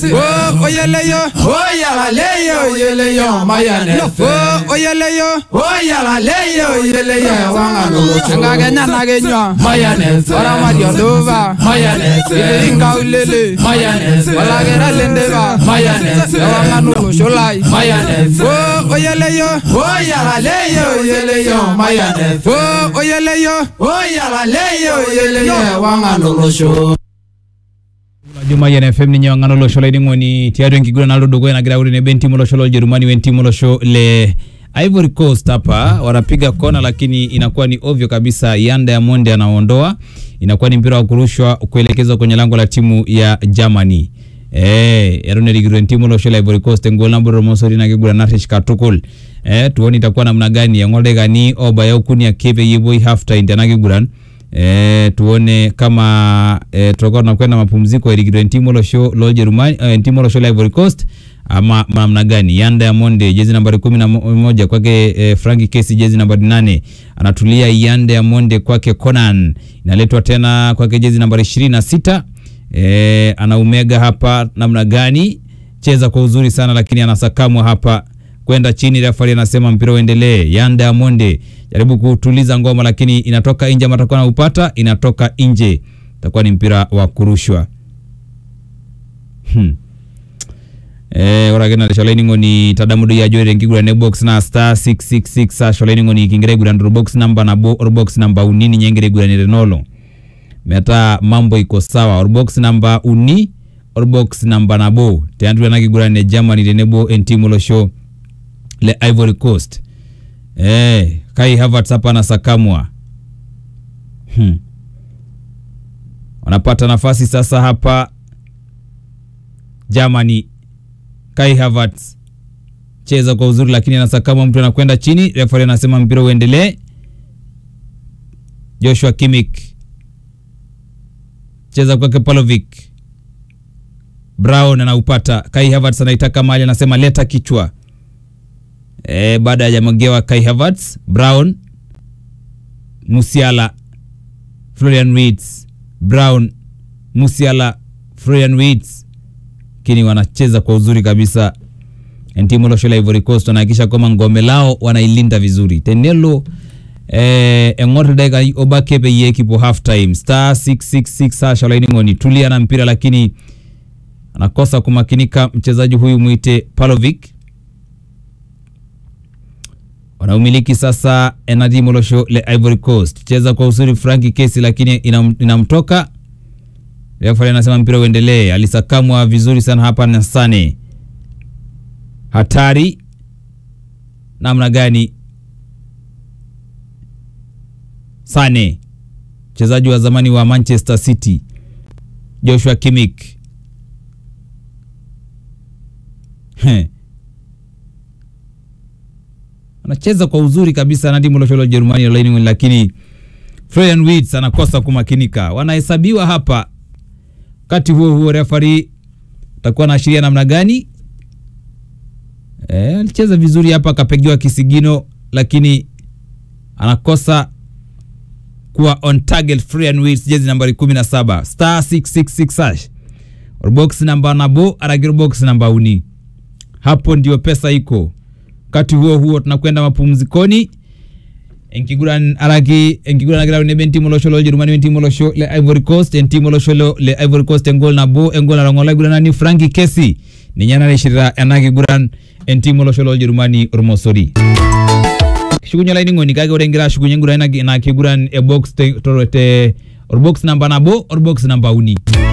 Oh, oyeleyo. Oyalaleyo oyeleyo mayane Oh, oyeleyo. Oyalaleyo oyeleyo wanganolocho Ngakenya nakenywa. Mayonnaise. Ora mariondova. Mayonnaise. Inga ulele. Mayonnaise. Olakera lendeva. Mayonnaise. Ewangano sholai. Mayonnaise. Oh, oyeleyo. Oyalaleyo oyeleyo mayane Oh, oyeleyo. Oyalaleyo oyeleyo wanganolocho juma yen fm ninye wang'ano olosho laining'oni tiatua enkiguran naloito dukuya nagira aure nebo entimu olosho loljerumani wentimu olosho le Ivory Coast hapa wanapiga kona, lakini inakuwa ni ovyo kabisa. Yanda ya Monde anaondoa, inakuwa ni mpira wa kurushwa kuelekezwa kwenye lango la timu ya Germany. Eh, eronerigiro timu olosho la Ivory Coast engol nabo romosori nakiguran narish katukul eh, tuone itakuwa namna gani eng'oldekani obaya okuni ake peyie epuoi half time tena kiguran eh, tuone kama eh, tutakuwa tunakwenda mapumziko erikito timu olosho loljerumani eh, timu olosho la Ivory Coast ama namna gani yanda ya monde jezi nambari kumi na mo- moja kwake eh, franki kesi jezi nambari nane anatulia yanda ya monde kwake conan inaletwa tena kwake jezi nambari ishirini na sita eh, anaumega hapa namna gani cheza kwa uzuri sana lakini anasakamwa hapa kwenda chini refari anasema mpira uendelee yanda ya monde jaribu kutuliza ngoma lakini inatoka nje ama atakuwa naupata inatoka nje itakuwa ni mpira wa kurushwa hmm. Eh, ore ake narisho olainining'oni tadamu doi ajo ore enkiguran e box naa star 666 asho olainining'oni kingira aiguran torbox namba nabo orbox namba uni ninye egira aiguranire enoolong metaa mambo iko sawa orbox namba uni orbox namba nabo tiatua ena kiguran e Germany tenebo entimu olosho le Ivory Coast eh, Kai Havertz hapa anasakamwa hmm. wanapata nafasi sasa hapa Germany Kai Havertz cheza kwa uzuri, lakini anasakama mtu anakwenda chini. Referee anasema mpira uendelee. Joshua Kimmich cheza kwake Palovic. Brown anaupata. Kai Havertz anaitaka mali, anasema leta kichwa. E, baada ya magewa Kai Havertz, Brown, Musiala, Florian Wirtz, Brown, Musiala, Florian Wirtz lakini wanacheza kwa uzuri kabisa. Timu losho la Ivory Coast wanahakikisha kwamba ngome lao wanailinda vizuri. Tenelo eh, eng'or dakika obake peyie kipo half time star 666 hasha olaining'oni tulia na mpira lakini anakosa kumakinika mchezaji huyu mwite Palovic wanaumiliki sasa ena timu losho le Ivory Coast cheza kwa uzuri Franki Kesi lakini inam, inamtoka Refa anasema mpira uendelee. Alisakamwa vizuri sana hapa na Sane. Hatari namna gani? Sane mchezaji wa zamani wa Manchester City. Joshua Kimmich He. anacheza kwa uzuri kabisa na timu losho la Ujerumani la Leipzig, lakini Florian Wirtz anakosa kumakinika. Wanahesabiwa hapa wakati huo huo refari atakuwa anaashiria namna gani? Eh, alicheza vizuri hapa akapigiwa kisigino, lakini anakosa kuwa on target. Florian Wirtz jezi nambari 17 star 666 hash box namba nabo aragiro box namba uni, hapo ndio pesa iko. Wakati huo huo tunakwenda mapumzikoni enkiguran araki enkiguran agira nebe entimu olosho loljerumani wentimu olosho le ivory coast entimu olosho lo- le ivory coast engol nabo engol narong'ola iguranani franki kesi ninye narishita ena kiguran entimu olosho loljerumani ormosori kishukunye olainining'oni kake ore ingira ashukunye enguran ina- ina kiguran e box te, to- te orbox namba nabo orbox namba uni